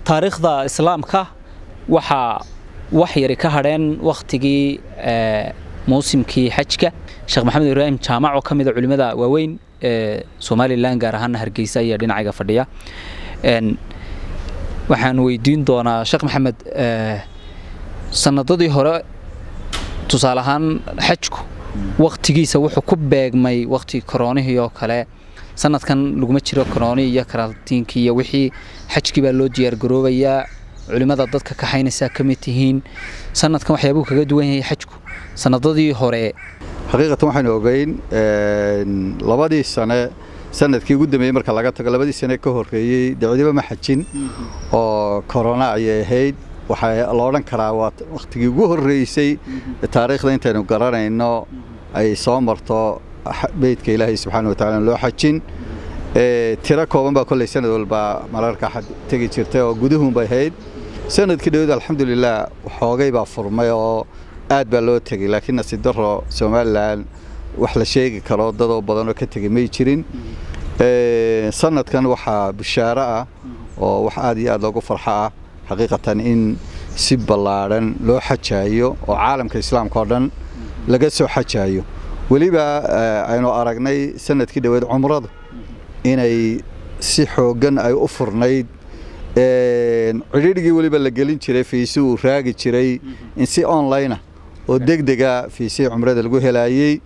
taariikhda islaamka waxaa wax yari ka hadheen wakhtigii muusimkii xajka sheekh maxamed ibraahim jaamac oo ka mida culimmada waaweyn ee somalilan gaar ahaana hargeysa ayaa dhinacayga fadhiya waxaan weydiin doonaa sheekh maxamed sanadadii hore tusaale ahaan xajku wakhtigiisa wuxuu ku beegmay wakhtigii koroonihii oo kale sanadkan laguma jiro korooni iyo karantiinkii iyo wixii xajkii baa loo diyaargaroobayaa culimmada dadka kaxaynaysaa ka mid tihiin sanadkan waxyaabuu kaga duwan yahay xajku sanadadii hore xaqiiqatan waxaynu ogeyn labadii sane sanadkii ugu dambeeyey marka laga tago labadii sane ka horreeyey dacwadiba ma xajin oo korona ayay ahayd waxaa la odhan karaa waa wakhtigii ugu horreysay taariikhda intaynu garanayno ay soo marto beydka ilaahay subxaana watacala loo xajin tiro kooban baa kolley sanad walba mararka tegi jirtay oo guduhunbay ahayd sanadkii dhawed alxamdulilah xoogay baa furmay oo aad baa loo tegey laakiin nasiib daro somalilan wax la sheegi karo dadoo badanoo ka tegey may jirin sanadkan waxaa bishaaro ah oo wax aad iyo aad loogu farxo ah xaqiiqatan in si ballaadhan loo xajaayo oo caalamka islaamka oo dhan laga soo xajaayo weliba aynu aragnay sanadkii dhoweed cumradu inay si xooggan ay u furnayd cidhiidhigii weliba la gelin jiray fiisi uu raagi jiray in si onlinea oo deg dega fiisihii cumrada lagu helaayey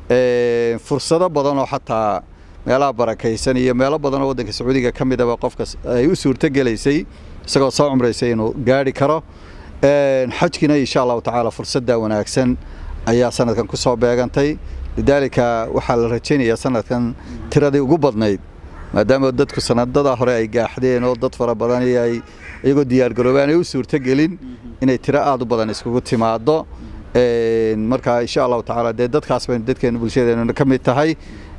fursado badan oo xataa meelaha barakaysan iyo meelo badan oo waddanka sacuudiga ka midaba qofka ay u suurto gelaysay isagoo soo cumraysay inuu gaari karo xajkiina insha allahu tacaala fursadda wanaagsan ayaa sanadkan ku soo beegantay lidaalika waxaa la rajaynayaa sanadkan tiradii ugu badnayd maadaama dadku sanadada hore ay gaaxdeen oo dad fara badan ay iyagoo diyaargaroobaan ay u suurtogelin inay tiro aada u badan iskugu timaado marka insha allahu tacaala dee dadkaas baynu dadkeenu bulshadeenu ka mid tahay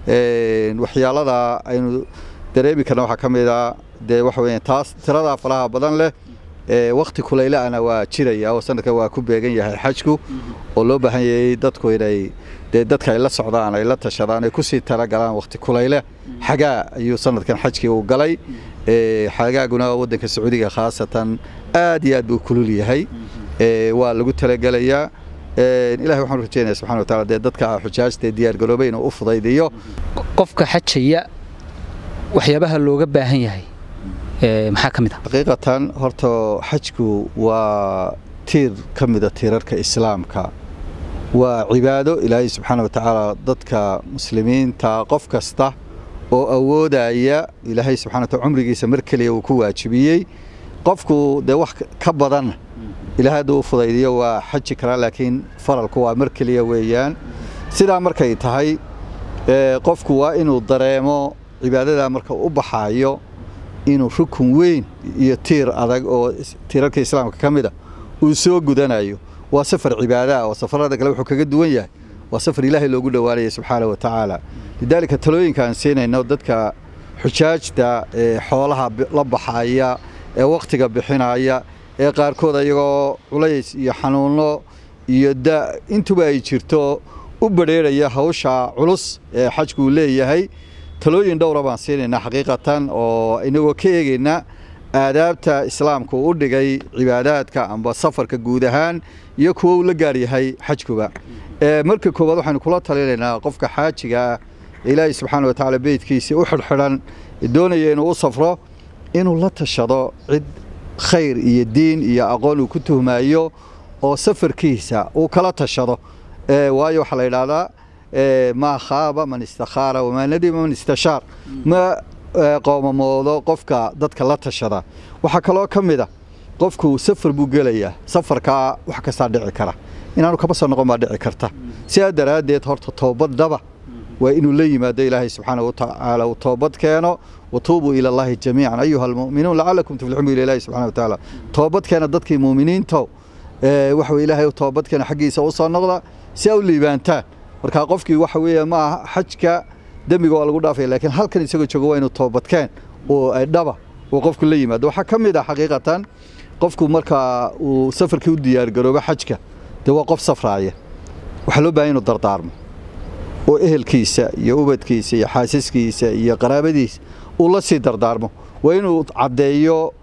waxyaalada aynu dareemi karna waxaa ka mid a dee waxa weya taas tiradaa falaha badan leh wakti kulaylaana waa jiraya oo sanadkan waa ku beegan yahay xajku oo loo baahan yahay dadku inay dee dadka ay la socdaan ay la tashadaan ay kusii talagalaan wakti kulayle xagaa ayuu sanadkan xajkii uu galay xagaaguna waddanka sacuudiga khaasatan aad iyo aad buu kulul yahay waa lagu talagelayaa ilahay waxaan rajeynaya subxana wataala dee dadka xujaajta diyaargaroobay inuu u fudaydiyo qofka xajaya waxyaabaha looga baahan yahay maxaa ka mid ah xaqiiqatan horta xajku waa tiir ka mida tiirarka islaamka waa cibaado ilaahay subxaana wa tacaala dadka muslimiinta qof kasta oo awoodaya ilaahay subxana wataala cumrigiisa mar keliya uu ku waajibiyey qofku dee wax ka badan ilaahay hadduu u fudaydiyo waa xaji karaa laakiin faralku waa mar keliya weeyaan sidaa markay tahay qofku waa inuu dareemo cibaadadaa marka u baxaayo inuu rukun weyn iyo tiir adag oo tiirarka islaamka ka mid a uu soo gudanayo waa safar cibaadaah oo safarada kale wuxuu kaga duwan yahay waa safar ilaahay loogu dhowaanaya subxaana wa tacaala lidaalika talooyinka aan siinayno dadka xujaajta ee xoolaha la baxaya ee wakhtiga bixinaya ee qaarkood ayagoo culays iyo xanuuno iyo da intuba ay jirto u badrheeraya hawsha culus ee xajku uu leeyahay talooyin dhowra baan siinaynaa xaqiiqatan oo inagoo ka eegayna aadaabta islaamka uu u dhigay cibaadaadka amba safarka guud ahaan iyo kuwo uu la gaar yahay xajkuba marka koowaad waxaynu kula talinaynaa qofka xaajiga ah ilaahay subxaana watacaala beydkiisii u xidhxidhan doonaya inuu u safro inuu la tashado cid khayr iyo diin iyo aqoon uu ku tuhmaayo oo safarkiisa uu kala tashado waayo waxaa la yidhaahdaa maa khaaba man istakhaara wamaa nadima man istashaar ma qoomamoodo qofka dadka la tashada waxaa kaloo ka mid a qofku safar buu gelayaa safarkaa wax kastaa dhici kara inaanu kaba soo noqon baa dhici karta sidaa daraaddeed horta toobadaba waa inuu la yimaado ilaahay subxaana watacaala uu toobad keeno watuubuu ila allahi jamiican ayuha almu'minuun lacalakum tuflixuun bu ilahi subxana watacaala toobad keena dadkii muuminiinto waxa weye ilaahay toobad keena xaggiisa u soo noqda si a u liibaantaan marka qofkii waxa weeye ma aha xajka dembiga waa lagu dhaafaya laakiin halkan isagoo joogo waa inuu toobadkeen oo ay dhaba uu qofku la yimaado waxaa ka mid ah xaqiiqatan qofku marka uu safarkii u diyaargaroobo xajka dee waa qof safraaya waxaa loo bahan inuu dardaarmo oo ehelkiisa iyo ubadkiisa iyo xaasiskiisa iyo qaraabadiisa uu la sii dardaarmo waa inuu caddeeyo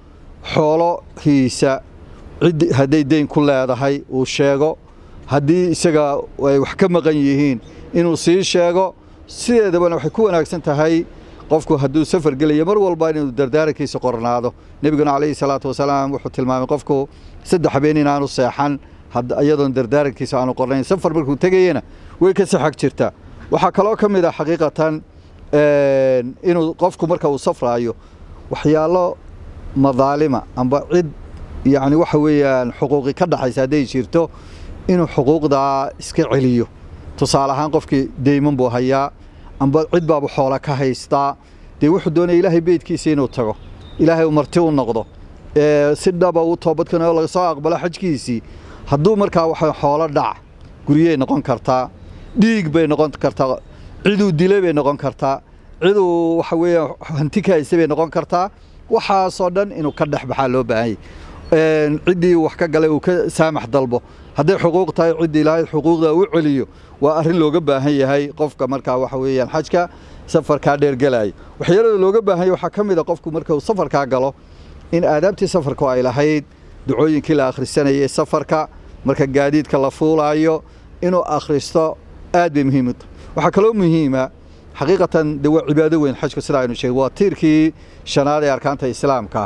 xoolohiisa cid hadday deyn ku leedahay uu sheego haddii isaga ay wax ka maqan yihiin inuu sii sheego sideedabana waxay ku wanaagsan tahay qofku hadduu safar gelayo mar walba inuu dardaarankiisa qornaado nebiguna calayhi salaatu wasalaam wuxuu tilmaamay qofku saddex habeen inaanu seexan iyadoon dardaarankiisa aanu qornayn safar markuu tegayena way ka saxag jirtaa waxaa kaloo ka mid ah xaqiiqatan inuu qofku marka uu safraayo waxyaalo madaalima amba cid yacni waxa weeyaan xuquuqi ka dhaxaysa hadday jirto inuu xuquuqdaa iska celiyo tusaale ahaan qofkii deyman buu hayaa amba cid baaba xoola ka haystaa dee wuxuu doonaya ilaahay beydkiisa inuu tago ilaahay uu marti u noqdo si dhaba uu toobadkano laga soo aqbalo xajkiisii hadduu markaa waxa xoolo dhac guryey noqon kartaa dhiig bay noqon kartaa ciduu dilay bay noqon kartaa ciduu waxa weeyaan hanti ka haysa bay noqon kartaa waxaasoo dhan inuu ka dhex baxaa loo baahanyay ciddii wax ka galay uu ka saamax dalbo hadday xuquuq tahay ciddii ilaahay xuquuqda u celiyo waa arrin looga baahan yahay qofka markaa waxa weeyaan xajka safarkaa dheergelaya waxyaalada looga baahan yahay waxaa ka mid a qofku marka uu safarkaa galo in aadaabtii safarku ay lahayd ducooyinkii la akhrisanayay safarka marka gaadiidka la fuulaayo inuu akhristo aad bay muhiim u tahay waxaa kaloo muhiima xaqiiqatan de waa cibaado weyn xajku sida aynu sheegay waa tiirkii shanaad ee arkaanta islaamka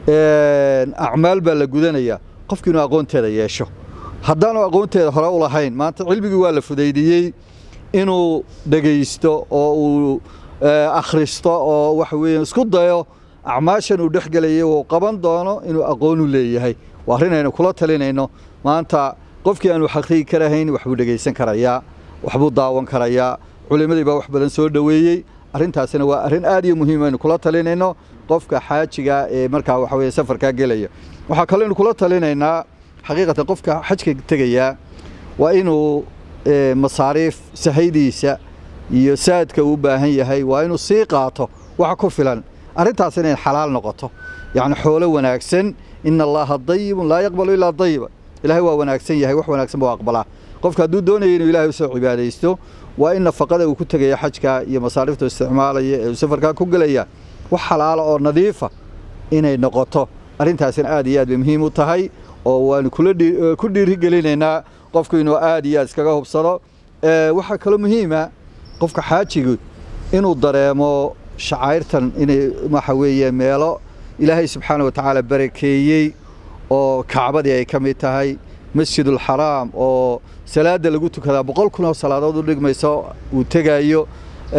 acmaal baa la gudanayaa qofki inuu aqoonteeda yeesho haddaanu aqoonteeda hore u lahayn maanta cilmigii waa la fudaydiyey inuu dhegaysto oo uu akhristo oo waxa weeye isku dayo acmaashan uu dhex gelayay uu qaban doono inuu aqoon u leeyahay waa arrin aynu kula talinayno maanta qofkii aanu xaqiigi karahayn waxbuu dhegaysan karayaa waxbuu daawan karayaa culimmadii baa wax badan soo dhoweeyey arrintaasina waa arrin aad iyo muhiim aynu kula talinayno qofka xaajiga ee markaa waxa weeye safarkaa gelaya waxaa kaloo aynu kula talinaynaa xaqiiqatan qofka xajka tegayaa waa inuu masaariif sahaydiisa iyo saadka uu u baahan yahay waa inuu sii qaato waxa ku filan arrintaas inay xalaal noqoto yacni xoolo wanaagsan ina allaha dayibun laa yaqbalu ilaa dayiba ilaahay waa wanaagsan yahay wax wanaagsan buu aqbalaa qofka hadduu doonaya inuu ilaahay usoo cibaadaysto waa in nafaqada uu ku tegaya xajka iyo masaariifta isticmaalaya ee uu safarkaa ku gelaya wax xalaala oo nadiifa inay noqoto arrintaasina aad iyo aad bay muhiim u tahay oo waanu ku dhiirigelinaynaa qofku inuu aad iyo aad iskaga hubsado waxaa kaloo muhiima qofka xaajigu inuu dareemo shacayrtan inay waxa weeye meelo ilaahay subxaana wa tacaala barakeeyey oo kacbadii ay ka mid tahay masjidulxaraam oo salaada lagu tukadaa boqol kun oo salaadood u dhigmayso uu tegaayo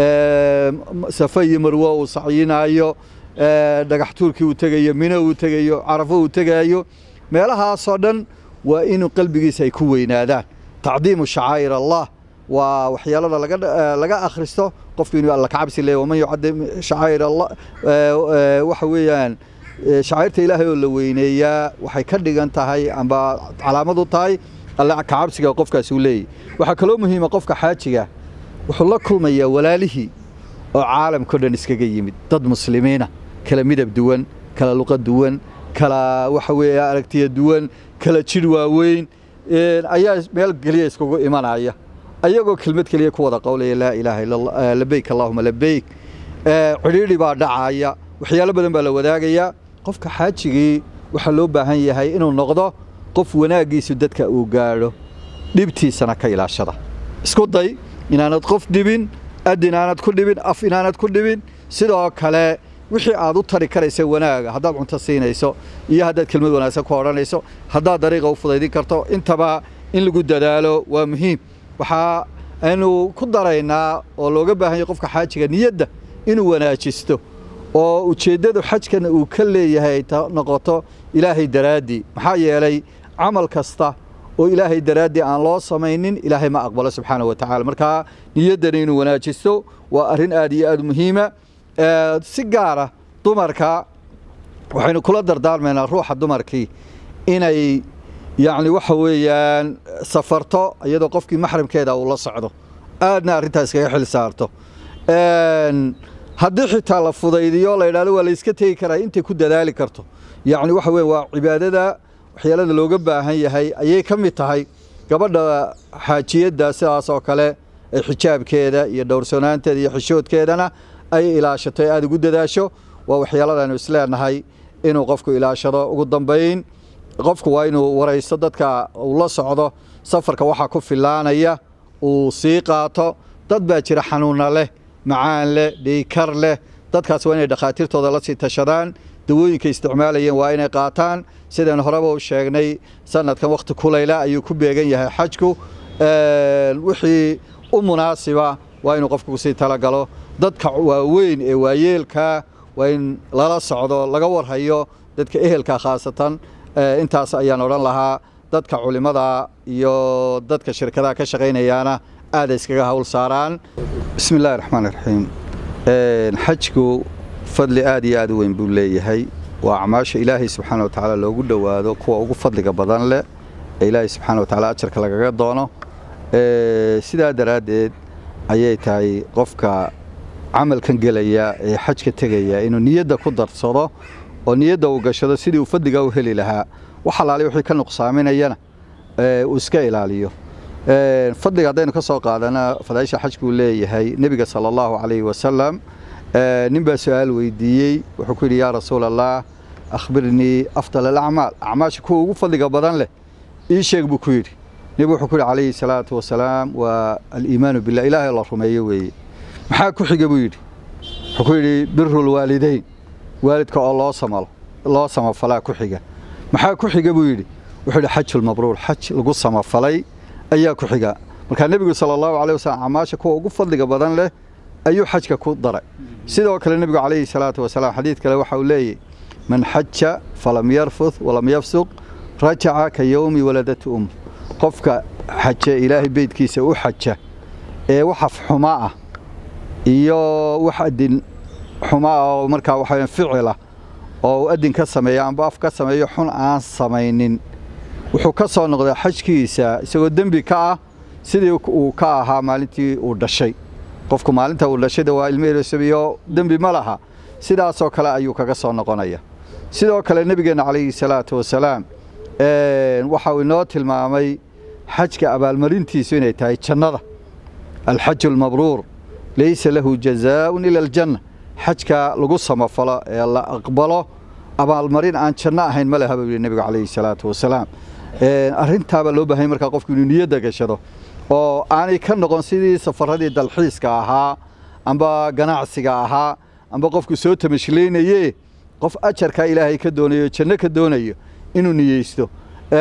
safa iyo marwo uu sacyinaayo dhagax tuurkii uu tegayo mino uu tegayo carafo uu tegaayo meelahaasoo dhan waa inuu qalbigiisa ay ku weynaadaan tacdiimu shacaa'ir allah waa waxyaalada laga akhristo qofku inuu alla kacabsi leeyahy waman yucadim shacaa'ir allah waxa weeyaan shacairta ilaahay oo la weyneeyaa waxay ka dhigan tahay amba calaamad u tahay alle kacabsiga qofkaasi uu leeyahy waxaa kaloo muhiima qofka xaajiga wuxuu la kulmayaa walaalihii oo caalamkao dhan iskaga yimid dad muslimiina kala midab duwan kala luqa duwan kala waxa weeye aragtiya duwan kala jidh waaweyn ayaa meel keliya iskugu imanaya ayagoo kelmad keliya ku wada qowlaya laa ilaaha illa allah labeyk allahuma labeyk cidhiidhi baa dhacaya waxyaalo badan baa la wadaagayaa qofka xaajigii waxaa loo baahan yahay inuu noqdo qof wanaaggiisu dadka uu gaadho dhibtiisana ka ilaashada isku day inaanad qof dhibin ad inaanad ku dhibin af inaanad ku dhibin sidoo kale wixii aad u tari karaysa wanaaga haddaad cunto siinayso iyo haddaad kelmad wanaagsan ku odhanayso haddaad dariiqa u fudaydin karto intaba in lagu dadaalo waa muhiim waxaa aynu ku daraynaa oo looga baahan yahay qofka xaajiga niyadda inuu wanaajisto oo ujeeddadu xajkan uu ka leeyahay ay noqoto ilaahay daraaddii maxaa yeelay camal kasta oo ilaahay daraaddii aan loo samaynin ilaahay ma aqbalo subxaana wa tacala markaa niyaddana inuu wanaajisto waa arrin aad iyo aad muhiima si gaara dumarka waxaynu kula dardaarmaynaa ruuxa dumarkii inay yacni waxa weeyaan safarto iyadoo qofkii maxramkeeda uu la socdo aadna arrintaas iskaga xil saarto haddii xitaa la fudaydiyo la yidhahdo waa la iska tegi karaa intay ku dadaali karto yacni waxa weeye waa cibaadada waxyaalada looga baahan yahay ayay ka mid tahay gabadha xaajiyadda sidaas oo kale ee xijaabkeeda iyo dhowrsoonaanteeda iyo xishoodkeedana ay ilaashato ee aada ugu dadaasho waa waxyaaladaanu isleenahay inuu qofku ilaashado ugu dambayn qofku waa inuu waraysto dadka uu la socdo safarka waxaa ku filaanaya uu sii qaato dad baa jira xanuuna leh macaan leh dhiikar leh dadkaas waa inay dhakhaatiirtooda la sii tashadaan dawooyinka isticmaalayeen waa inay qaataan sidaan horeba u sheegnay sanadkan wakhti kulayla ayuu ku beegan yahay xajku wixii u munaasiba waa inuu qofku kusii talagalo dadka waaweyn ee waayeelka waa in lala socdo laga warhayo dadka ehelka khaasatan intaas ayaan odhan lahaa dadka culimada iyo dadka shirkadaha ka shaqaynayaana aada iskaga hawl saaraan bismi illahi raxmaan iraxiim xajku fadli aada iyo aada u weyn buu leeyahay waa acmaasha ilaahay subxaana wa tacaala loogu dhowaado kuwa ugu fadliga badan leh ee ilaahay subxaana wa tacaala ajarka lagaga doono sidaa daraaddeed ayay tahay qofka camalkan gelaya ee xajka tegaya inuu niyadda ku darsado oo niyadda uu gashado sidii uu fadliga u heli lahaa wax alaali wixii ka nuqsaaminayana uu iska ilaaliyo fadliga haddaynu ka soo qaadana fadaaisha xajkuu leeyahay nebiga sala allahu calayhi wasalam nin baa su-aal weydiiyey wuxuu ku yidhi yaa rasuul allah akhbirnii afdal alacmaal acmaasha kuwa ugu fadliga badan leh ii sheeg buu ku yidhi nebigu wuxuu ku yidhi calayhi salaatu wasalaam waa aliimaanu billah ilaahay la rumeeyo weeye maxaa ku xiga buu yidhi wuxuu ku yidhi biru lwaalidayn waalidka oo loo samalo loo samafalaa ku xiga maxaa ku xiga buu yidhi wuxuu yidhi xajulmabruur xaj lagu samafalay ayaa ku xiga markaa nebigu sala allahu calay wasalam acmaasha kuwa ugu fadliga badan leh ayuu xajka ku daray sidoo kale nebigu calayhi salaatu wasalaam xadiid kale waxa uu leeyahy man xaja falam yarfuth walam yafsuq rajaca ka yowmi waladatu um qofka xaja ilaahay beydkiisa u xaja ee waxaf xuma ah iyo wax adin xuma ah oo markaa waxa ficila oo uu adin ka sameeyo amba af ka sameeyo xun aan samaynin wuxuu ka soo noqday xajkiisa isagoo dembi ka ah sidii uu ka ahaa maalintii uu dhashay qofku maalinta uu dhashayda waa ilmeesabiyo dembi ma laha sidaasoo kale ayuu kaga soo noqonaya sidoo kale nebigeenna calayhi salaatu wasalaam waxa uu inoo tilmaamay xajka abaalmarintiisu inay tahay jannada alxaju almabruur laysa lahu jazaaun ila aljanna xajka lagu samafalo ee la aqbalo abaalmarin aan janno ahayn ma leha buu yidhi nebigu calayhi salaatu wasalaam arrintaabaa loo baahanya markaa qofku inuu niyadda gashado oo aanay ka noqon sidii safaradii dalxiiska ahaa amba ganacsiga ahaa amba qofku soo tamashlaynaye qof ajarkaa ilaahay ka doonayo janno ka doonayo inuu niyeysto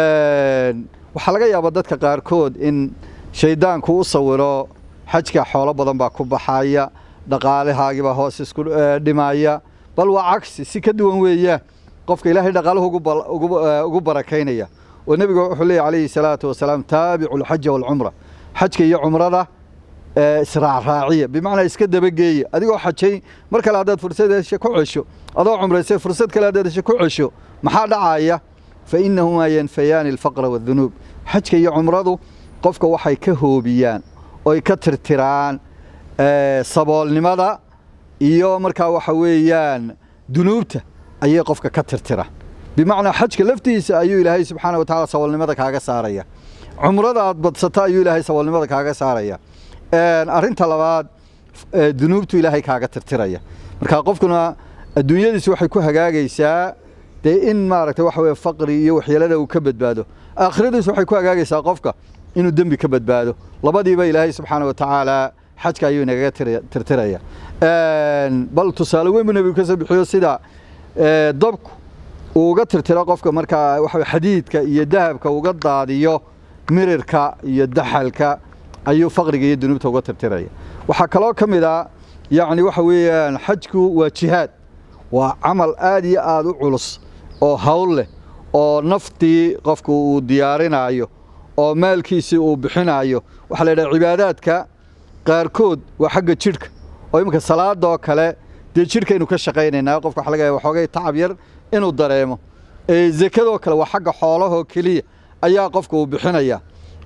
waxaa laga yaabaa dadka qaarkood in shayddaanku u sawiro xajka xoolo badan baa ku baxaya dhaqaalahaagiibaa hoos isku dhimaya bal waa cagsi si ka duwan weeyaan qofka ilaahay dhaqaaluhu ugu barakaynaya oo nebigu wuxuu leeyay calayhi salaatu wasalaam taabicu alxaja waalcumra xajka iyo cumrada israacraaciya bimacnaa iska dabageeya adigoo xajay mar kale haddaad fursad hesho ku cesho adoo cumraysay fursad kale haddaad hesho ku cesho maxaa dhacaya fa innahumaa yanfayaani alfaqra waadunuub xajka iyo cumradu qofka waxay ka hoobiyaan oy ka tirtiraan saboolnimada iyo markaa waxa weeyaan dunuubta ayay qofka ka tirtiraan bimacnaa xajka laftiisa ayuu ilaahay subxaana wa tacala saboolnimada kaaga saaraya cumrada aad badsato ayuu ilaahay saboolnimada kaaga saaraya arrinta labaad dunuubtu ilaahay kaaga tirtiraya marka qofkuna adduunyadiisi waxay ku hagaagaysaa dee in maaragtay waxa weye faqri iyo waxyeelada uu ka badbaado aakhiradiisu waxay ku hagaagaysaa qofka inuu dembi ka badbaado labadiiba ilaahay subxaana wa tacaala xajka ayuu inagaga tirtiraya bal tusaale weyn buu nebigu ka soo bixiyo sida dabku uu uga tirtiro qofka markaa waxa xadiidka iyo dahabka uga daadiyo mirirka iyo daxalka ayuu faqriga iyo dunuubta uga tirtiraya waxaa kaloo ka mid a yacni waxa weeyaan xajku waa jihaad waa camal aad iyo aada u culus oo hawl leh oo naftii qofku uu diyaarinayo oo maalkiisii uu bixinayo waxaa la yidhaha cibaadaadka qaarkood waa xagga jidhka oo iminka salaadoo kale dee jidhkaynu ka shaqaynaynaa qofka waxa laga yaaba waxoogay tacab yar inuu dareemo zekadoo kale waa xagga xoolahoo keliya ayaa qofka uu bixinaya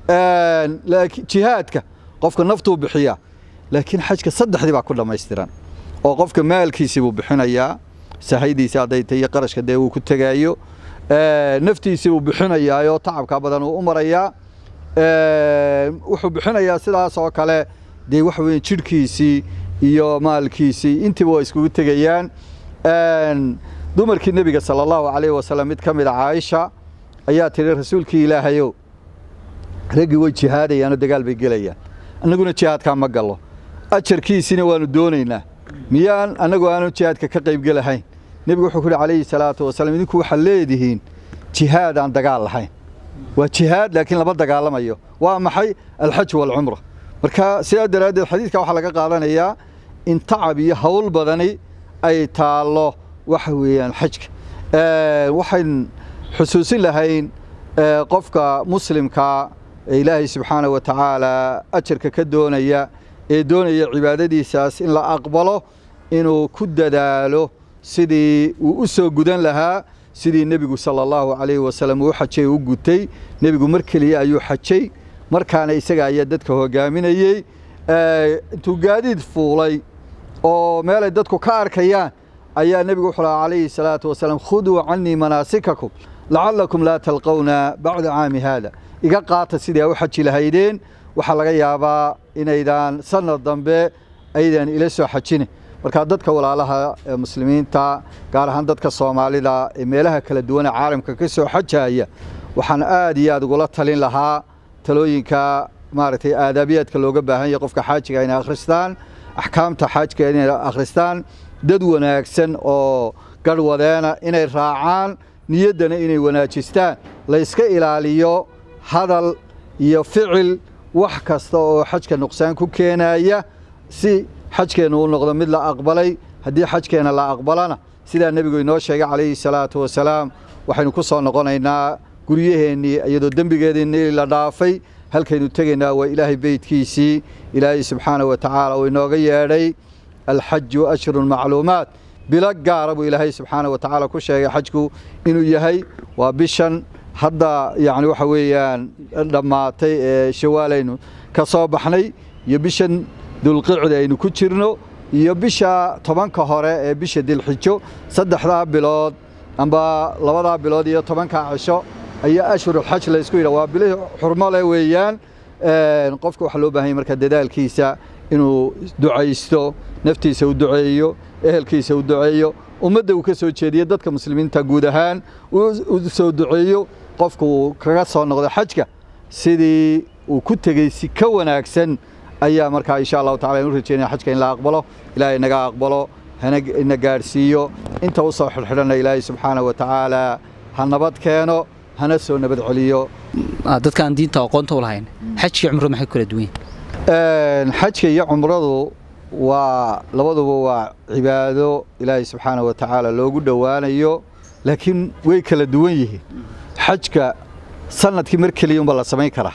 laakiin jihaadka qofka naftuu bixiyaa laakiin xajka saddexdii baa ku dhammaystiran oo qofka maalkiisii buu bixinayaa sahaydiisi hadday tahay iyo qarashka dee uu ku tegaayo naftiisii buu bixinayaayoo tacabka badan uu u marayaa wuxuu bixinayaa sidaas oo kale dee waxa weeye jidhkiisii iyo maalkiisii intiiba waa iskugu tegayaan dumarkii nebiga sala allahu calayhi wasalam mid ka mid a caaisha ayaa tidhi rasuulkii ilaahayow raggii way jihaadayaanoo dagaal bay gelayaan annaguna jihaadkaa ma gallo ajarkiisina waannu doonaynaa miyaan annagu aanu jihaadka ka qaybgelahayn nebigu wuxuu ku yidhi calayhi salaatu wasalaam idinku waxaad leedihiin jihaad aan dagaal lahayn waa jihaad laakiin lama dagaalamayo waa maxay alxaj waalcumra marka sidaa daraaddeed xadiidka waxaa laga qaadanayaa in tacab iyo hawl badani ay taallo waxa weeyaan xajka waxayn xusuusin lahayn qofka muslimkaa ee ilaahay subxaana wa tacaala ajarka ka doonaya ee doonaya cibaadadiisaas in la aqbalo inuu ku dadaalo sidii uu u soo gudan lahaa sidii nebigu sala allahu calayhi wasalam uu xajay u gutay nebigu mar keliya ayuu xajay markaana isaga ayaa dadka hogaaminayey intuu gaadiid fuulay oo meelay dadku ka arkayaan ayaa nebigu wuxuu lahaa calayhi salaatu wasalaam khuduu cannii manaasikakum lacallakum laa talqowna bacda caami haada iga qaata sidii a u xaji lahaydeen waxaa laga yaabaa inaydaan sanad dambe aydan ila soo xajine markaa dadka walaalaha ee muslimiinta gaar ahaan dadka soomaalida ee meelaha kala duwan ee caalamka ka soo xajaya waxaan aad iyo aad ugula talin lahaa talooyinka maaragtay aadaabiyaadka looga baahan yahay qofka xaajiga inay akhristaan axkaamta xaajiga inay akhristaan dad wanaagsan oo garhwadeena inay raacaan niyaddana inay wanaajistaan la yska ilaaliyo hadal iyo ficil wax kasta oo xajka nuqsaan ku keenaya si xajkeennu u noqdo mid la aqbalay haddii xajkeenna la aqbalana sidaa nebigu inoo sheegay calayhi salaatu wasalaam waxaynu ku soo noqonaynaa guryaheennii iyadoo dembigeediinii la dhaafay halkaynu tegaynaa waa ilaahay beydkiisii ilaahay subxaana wa tacaala uu inooga yeedhay alxaju ashrun macluumaat bilo gaara buu ilaahay subxaana wa tacaala ku sheegay xajku inuu yahay waa bishan hadda yacni waxa weeyaan dhammaatay ee shawaalaynu ka soo baxnay iyo bishan dulqicda aynu ku jirno iyo bisha tobanka hore ee bisha dilxijo saddexdaa bilood amba labadaa bilood iyo tobankaa cisho ayaa ashhurulxaj laysku yidha waa bilihii xurmo leh weeyaan qofka waxaa loo baahanya marka dadaalkiisa inuu ducaysto naftiisa u duceeyo ehelkiisa u duceeyo ummadda uu ka soo jeediyo dadka muslimiinta guud ahaan u soo duceeyo qofku uu kaga soo noqdo xajka sidii uu ku tegey si ka wanaagsan ayaa markaa insha allahu tacala inu rajeynaya xajka in la aqbalo ilaahay naga aqbalo hana gaadhsiiyo inta u soo xidhxidhana ilaahay subxaana wa tacaala ha nabad keeno hana soo nabad celiyo dadka aan diinta aqoonta u lahayn xajka iyo cumradu maxay ku kala duwan yihiin xajka iyo cumradu waa labaduba waa cibaado ilaahay subxaana wa tacaala loogu dhowaanayo laakiin way kala duwan yihiin xajka sanadkii mar keliya unba la samayn karaa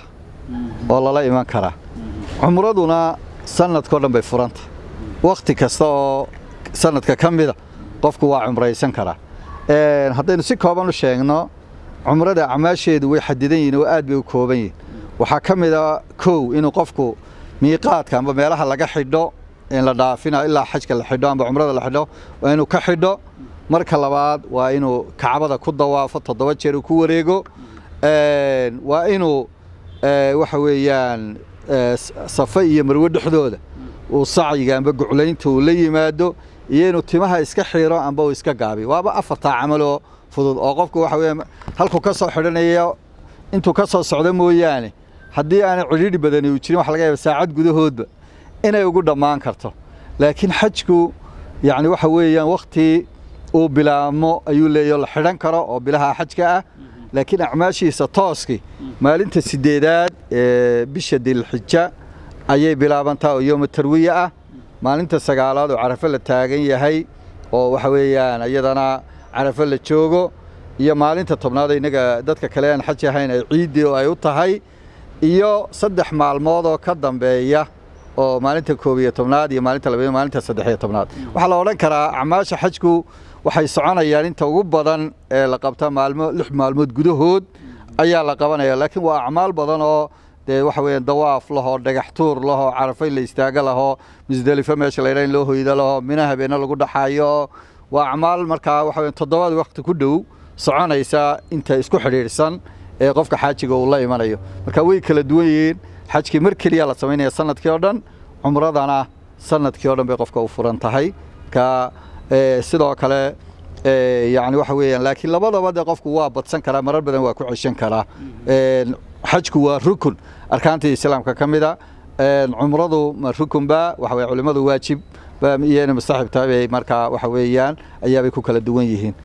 oo lala iman karaa cumraduna sanadkao dhan bay furanta wakhti kasta oo sanadka ka mida qofku waa cumraysan karaa haddaynu si kooban u sheegno cumrada acmaasheedu way xadidan yihin oo aad bay u kooban yihin waxaa ka mid a kow inuu qofku miiqaadka amba meelaha laga xidho in la dhaafina ilaa xajka la xidho amba cumrada la xidho waa inuu ka xidho marka labaad waa inuu kacbada ku dawaafo toddoba jeer uu ku wareego waa inuu waxa weeyaan safe iyo marwe dhexdooda uu sacyiga amba guclaynta uu la yimaado iyo inuu timaha iska xiro amba uu iska gaabiyo waaba afartaa camaloo fudud oo qofku waxa weya halkuu ka soo xidhanayo intuu ka soo socdo mooyaane haddii aanay cidhiidhi badani uu jirin waxa laga yaaba saacad gudahoodba inay ugu dhammaan karto laakiin xajku yacni waxa weeyaan wakhti uu bilaabmo ayuu leeyaho la xidhan karo oo bilaha xajka ah laakiin acmaashiisa tooskii maalinta sideedaad ee bisha dilxija ayay bilaabantaa oo yooma tarwiye ah maalinta sagaalaad oo carafo la taagan yahay oo waxa weeyaan iyadana carafo la joogo iyo maalinta tobnaad innaga dadka kale aan xaj ahayn ay ciiddii oo ay u tahay iyo saddex maalmood oo ka dambeeya oo maalinta koob iyo tobnaad iyo maalinta labayo maalinta saddex iyo tobnaad waxaa la odhan karaa acmaasha xajku waxay soconayaan inta ugu badan ee la qabta maalmo lix maalmood gudahood ayaa la qabanaya laakiin waa acmaal badan oo dee waxa weeyaan dawaaf lahoo dhagax tuur lahoo carafo in la istaaga lahoo musdelifo meesha la yidhaha in loo hoyda lahoo mina habeena lagu dhaxaayo waa acmaal markaa waxa weyan toddobaad waqti ku dhow soconaysa inta isku xidhiidhsan ee qofka xaajiga uu la imanayo marka way kala duwan yihiin xajkii mar keliya la samaynaya sanadkii oo dhan cumradana sanadkii oo dhan bay qofka u furan tahay marka sidoo kale yani waxa weeyaan laakiin labadaba de qofku waa badsan karaa marar badan waa ku ceshan karaa xajku waa rukun arkaantii islaamka ka mida cumradu ma rukunba waxa weye culimmadu waajib iyana mustaxib tahay bay markaa waxa weeyaan ayaabay ku kala duwan yihiin